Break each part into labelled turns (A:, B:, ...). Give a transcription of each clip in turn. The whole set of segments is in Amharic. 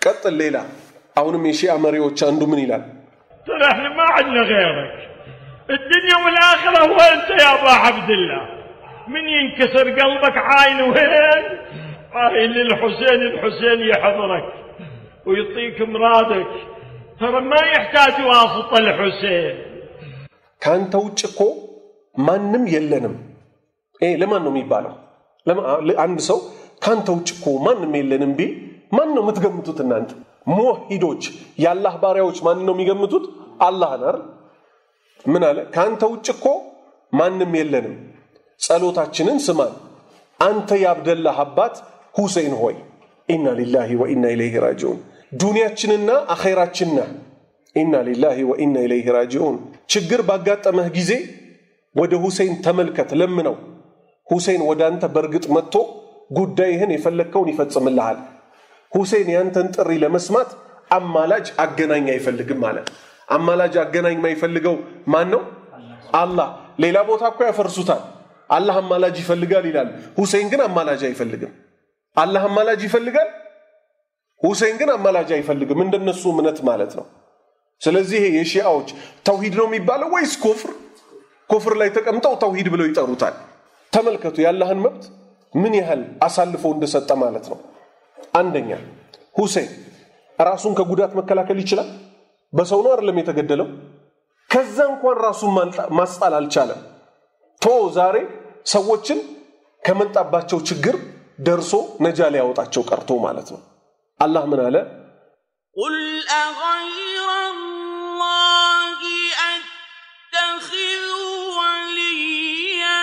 A: ቀጥል ሌላ አሁንም የሺአ መሪዎች አንዱ ምን ይላል
B: ترى احنا ما عندنا غيرك الدنيا والاخره هو انت يا ابا عبد الله من ينكسر قلبك عاين وين عاين للحسين الحسين يحضرك ويعطيك مرادك ترى ما يحتاج واسطه الحسين
A: ከአንተ ውጭ እኮ ማንም የለንም ይሄ ለማን ነው የሚባለው ለማ- አንድ ሰው ከአንተ ውጭ እኮ ማንም የለንም ቢል ማን ነው የምትገምቱት እናንተ ሙወሂዶች የአላህ ባሪያዎች ማን ነው የሚገምቱት አላህን አይደል ምን አለ ከአንተ ውጭ እኮ ማንም የለንም ጸሎታችንን ስማን አንተ የአብደላህ አባት ሁሴን ሆይ ኢና ሊላሂ ወኢና ኢለይህ ራጂዑን ዱንያችንና አኼራችን ነህ ኢና ሊላሂ ወኢና ኢለይህ ራጂዑን ችግር ባጋጠመህ ጊዜ ወደ ሁሴን ተመልከት ለምነው ሁሴን ወደ አንተ በእርግጥ መጥቶ ጉዳይህን የፈለግከውን ይፈጽምልሃል ሁሴን ያንተን ጥሪ ለመስማት አማላጅ አገናኝ አይፈልግም ማለት አማላጅ አገናኝ የማይፈልገው ማን ነው አላህ ሌላ ቦታ እኮ ያፈርሱታል አላህ አማላጅ ይፈልጋል ይላል ሁሴን ግን አማላጅ አይፈልግም አላህ አማላጅ ይፈልጋል ሁሴን ግን አማላጅ አይፈልግም እንደነሱ እምነት ማለት ነው ስለዚህ ይሄ የሺአዎች ተውሂድ ነው የሚባለው ወይስ ኩፍር ኩፍር ላይ ተቀምጠው ተውሂድ ብለው ይጠሩታል ተመልከቱ የአላህን መብት ምን ያህል አሳልፎ እንደሰጠ ማለት ነው አንደኛ ሁሴን ራሱን ከጉዳት መከላከል ይችላል በሰው ነው አይደለም የተገደለው ከዛ እንኳን ራሱን ማልጣ- ማስጣል አልቻለም ቶ ዛሬ ሰዎችን ከመጣባቸው ችግር ደርሶ ነጃ ሊያወጣቸው ቀርቶ ማለት ነው አላህ ምን አለ
C: قل أغير الله أتخذ وليا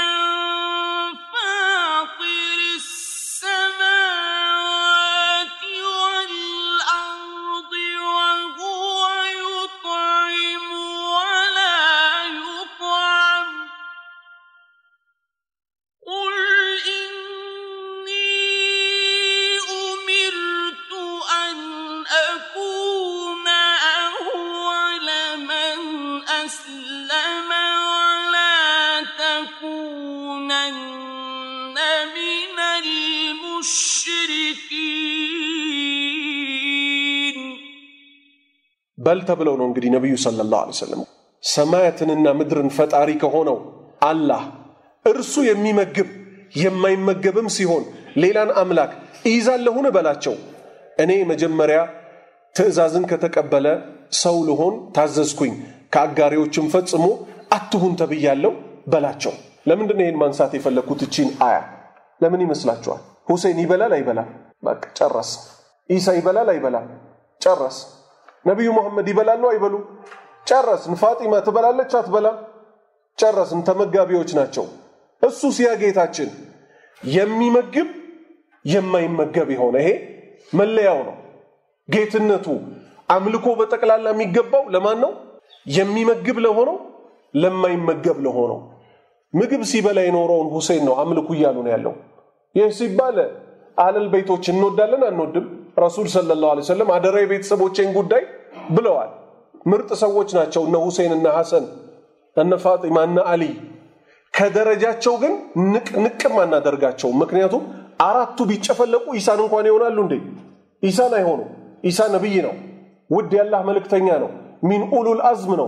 C: فاطر السماوات والأرض وهو يطعم ولا يطعم قل إني أمرت أن أكون أول من أسلم ولا تكونن من المشركين
A: በል ተብለው ነው እንግዲህ ነቢዩ ሰለላሁ ዐለይሂ ወሰለም ሰማያትንና ምድርን ፈጣሪ ከሆነው አላህ እርሱ የሚመግብ የማይመገብም ሲሆን ሌላን አምላክ እይዛለሁን በላቸው እኔ መጀመሪያ ትእዛዝን ከተቀበለ ሰው ልሆን ታዘዝኩኝ ከአጋሪዎችም ፈጽሞ አትሁን ተብያለሁ በላቸው ለምንድን ነው ይህን ማንሳት የፈለግኩት እቺን አያ ለምን ይመስላችኋል ሁሴን ይበላል አይበላም በቃ ጨረስ ኢሳ ይበላል አይበላም ጨረስ ነቢዩ መሐመድ ይበላሉ አይበሉ ጨረስን ፋጢማ ትበላለች አትበላም ጨረስን ተመጋቢዎች ናቸው እሱ ሲያ ጌታችን የሚመግብ የማይመገብ የሆነ ይሄ መለያው ነው ጌትነቱ አምልኮ በጠቅላላ የሚገባው ለማን ነው የሚመግብ ለሆነው ለማይመገብ ለሆነው ምግብ ሲበላ የኖረውን ሁሴን ነው አምልኩ እያሉ ነው ያለው ይህ ሲባል አለል ቤቶች እንወዳለን አንወድም ረሱል ሰለላሁ ዐለይሂ ወሰለም አደራ የቤተሰቦቼን ጉዳይ ብለዋል ምርጥ ሰዎች ናቸው እነ ሁሴን እነ ሐሰን እነ ፋጢማ እነ አሊ ከደረጃቸው ግን ንቅ ንቅም አናደርጋቸው ምክንያቱም አራቱ ቢጨፈለቁ ኢሳን እንኳን ይሆናሉ እንዴ ኢሳን አይሆኑ ኢሳ ነቢይ ነው ውድ ያላህ መልእክተኛ ነው ሚን ኡሉል አዝም ነው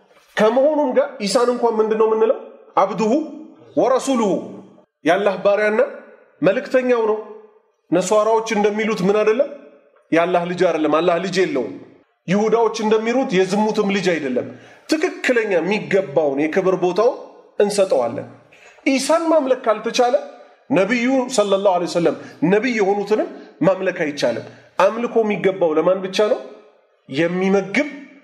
A: ከመሆኑም ጋር ኢሳን እንኳን ምንድን ነው የምንለው አብዱሁ ወረሱሉሁ የአላህ ባሪያና መልእክተኛው ነው ነሷራዎች እንደሚሉት ምን አይደለም የአላህ ልጅ አይደለም አላህ ልጅ የለውም ይሁዳዎች እንደሚሉት የዝሙትም ልጅ አይደለም ትክክለኛ የሚገባውን የክብር ቦታውን እንሰጠዋለን ኢሳን ማምለክ ካልተቻለ ነቢዩ ሰለላሁ ዐለይሂ ወሰለም ነቢይ የሆኑትንም ማምለክ አይቻልም አምልኮ የሚገባው ለማን ብቻ ነው የሚመግብ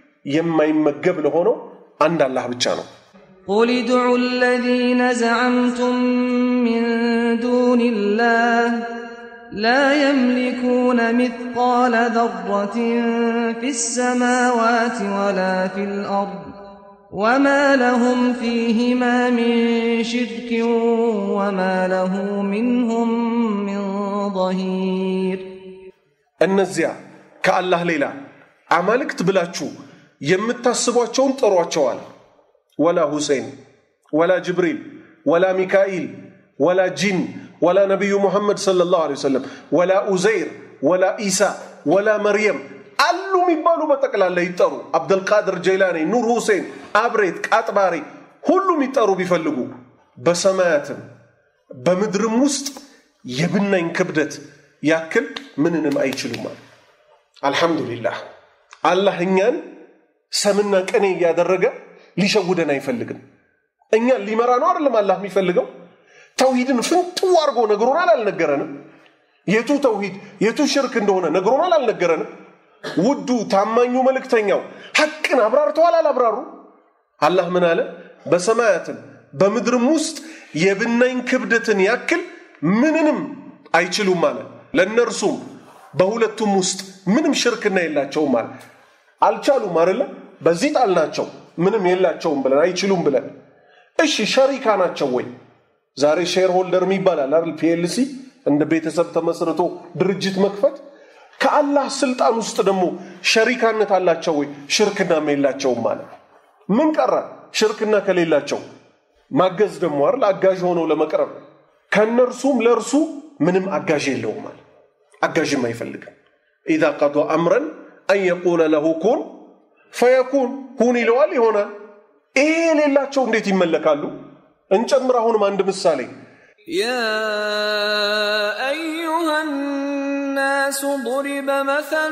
A: የማይመገብ ለሆነው አንድ አላህ ብቻ ነው
D: قل ادعوا الذين زعمتم من دون الله لا يملكون مثقال ذرة في السماوات ولا في الأرض وما لهم فيهما من شرك وما له منهم من ظهير
A: እነዚያ ከአላህ ሌላ አማልክት ብላችሁ የምታስቧቸውን ጥሯቸዋል ወላ ሁሴን ወላ ጅብሪል ወላ ሚካኤል ወላ ጂን ወላ ነቢዩ ሙሐመድ ሰለላሁ ዐለይሂ ወሰለም ወላ ኡዘይር ወላ ኢሳ ወላ መርየም አሉ የሚባሉ በጠቅላላ ይጠሩ። አብደልቃድር ጀይላኒ፣ ኑር ሁሴን፣ አብሬት፣ ቃጥባሬ ሁሉም ይጠሩ ቢፈልጉ በሰማያትም በምድርም ውስጥ የብናኝ ክብደት ያክል ምንንም አይችሉም አለ። አልሐምዱሊላህ አላህ እኛን ሰምና ቅኔ እያደረገ ሊሸውደን አይፈልግም። እኛን ሊመራ ነው አይደለም አላህ የሚፈልገው። ተውሂድን ፍንጥው አድርጎ ነግሮናል፣ አልነገረንም? የቱ ተውሂድ የቱ ሽርክ እንደሆነ ነግሮናል፣ አልነገረንም? ውዱ ታማኙ መልእክተኛው ሐቅን አብራርተዋል፣ አላብራሩ? አላህ ምን አለ? በሰማያትም በምድርም ውስጥ የብናኝ ክብደትን ያክል ምንንም አይችሉም አለ። ለእነርሱም በሁለቱም ውስጥ ምንም ሽርክና የላቸውም አለ። አልቻሉም አይደለ? በዚህ ጣልናቸው፣ ምንም የላቸውም ብለን አይችሉም ብለን። እሺ ሸሪካ ናቸው ወይ? ዛሬ ሼር ሆልደር ይባላል አይደል? ፒኤልሲ እንደ ቤተሰብ ተመስርቶ ድርጅት መክፈት። ከአላህ ስልጣን ውስጥ ደግሞ ሸሪካነት አላቸው ወይ? ሽርክናም የላቸውም ማለት ምን ቀረ? ሽርክና ከሌላቸው ማገዝ ደግሞ አይደል? አጋዥ ሆነው ለመቅረብ ከእነርሱም ለእርሱ ምንም አጋዥ የለውም ማለት አጋዥም አይፈልግም። ኢዛ ቀዷ አምረን አን የቁለ ለሁ ኩን ፈየኩን ሁን ይለዋል ይሆናል። ይሄ የሌላቸው እንዴት ይመለካሉ? እንጨምር አሁንም አንድ ምሳሌ
E: يا أيها الناس ضرب مثل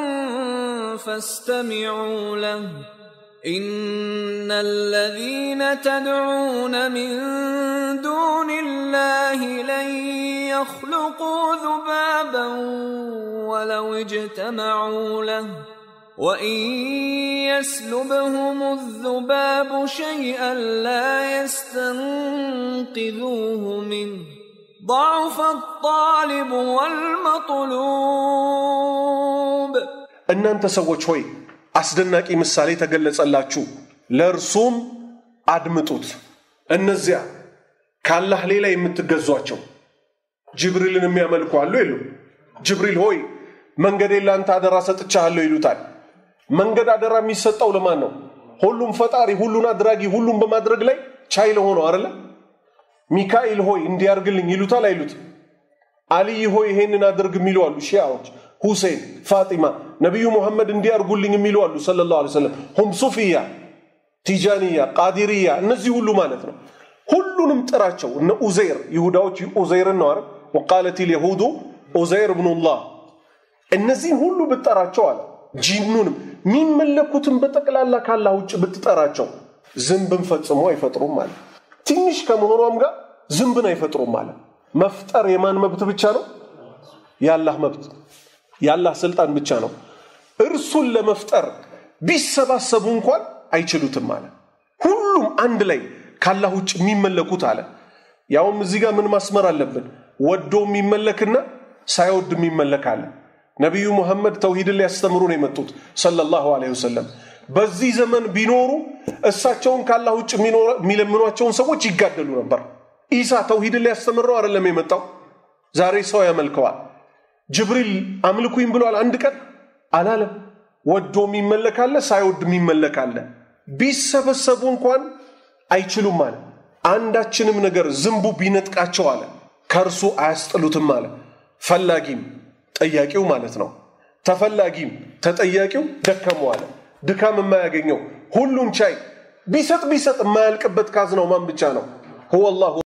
E: فاستمعوا له إن الذين تدعون من دون الله لن يخلقوا ذبابا ولو اجتمعوا له وإن يسلبهم الذباب شيئا لا يستنقذوه منه ضعف الطالب والمطلوب
A: እናንተ ሰዎች ሆይ አስደናቂ ምሳሌ ተገለጸላችሁ፣ ለእርሱም አድምጡት። እነዚያ ከአላህ ሌላ የምትገዟቸው ጅብሪልን የሚያመልኩ አሉ የሉ? ጅብሪል ሆይ መንገዴን ለአንተ አደራ ሰጥቻለሁ ይሉታል። መንገድ አደራ የሚሰጠው ለማን ነው? ሁሉም ፈጣሪ፣ ሁሉን አድራጊ፣ ሁሉም በማድረግ ላይ ቻይ ለሆነው አይደለ? ሚካኤል ሆይ እንዲያርግልኝ ይሉታል አይሉት? አልይ ሆይ ይሄንን አድርግ የሚሉ አሉ ሺያዎች። ሁሴን፣ ፋጢማ፣ ነቢዩ ሙሐመድ እንዲያርጉልኝ የሚሉ አሉ ሰለላሁ ዐለይሂ ወሰለም። ሁም ሱፊያ፣ ቲጃንያ፣ ቃዲርያ እነዚህ ሁሉ ማለት ነው። ሁሉንም ጥራቸው። እነ ኡዘይር ይሁዳዎች ኡዘይርን ነው አይደል? ወቃለት ልየሁዱ ኡዘይር ብኑላህ እነዚህን ሁሉ ብትጠራቸው አለ ጂኑንም የሚመለኩትን በጠቅላላ ካላህ ውጭ ብትጠራቸው ዝንብን ፈጽሞ አይፈጥሩም አለ። ትንሽ ከመሆኗም ጋር ዝንብን አይፈጥሩም አለ። መፍጠር የማን መብት ብቻ ነው? የአላህ መብት፣ የአላህ ስልጣን ብቻ ነው። እርሱን ለመፍጠር ቢሰባሰቡ እንኳን አይችሉትም አለ። ሁሉም አንድ ላይ ካላህ ውጭ የሚመለኩት አለ። ያውም እዚህ ጋር ምን ማስመር አለብን? ወዶ የሚመለክና ሳይወድ የሚመለክ አለ። ነቢዩ ሙሐመድ ተውሂድን ሊያስተምሩ ነው የመጡት ሰለላሁ ዐለይሂ ወሰለም። በዚህ ዘመን ቢኖሩ እሳቸውን ካላህ ውጭ የሚለምኗቸውን ሰዎች ይጋደሉ ነበር። ኢሳ ተውሂድን ሊያስተምር ነው አይደለም የመጣው። ዛሬ ሰው ያመልከዋል። ጅብሪል አምልኩኝ ብሏል አንድ ቀን አላለም። ወዶ የሚመለካለ ሳይወድ የሚመለካለ። ቢሰበሰቡ እንኳን አይችሉም አለ። አንዳችንም ነገር ዝንቡ ቢነጥቃቸው አለ ከእርሱ አያስጥሉትም አለ። ፈላጊም ጠያቂው ማለት ነው። ተፈላጊም ተጠያቂው ደከመው አለ። ድካም የማያገኘው ሁሉን ቻይ ቢሰጥ ቢሰጥ የማያልቅበት ካዝናው ማን ብቻ ነው? ሁወ አላሁ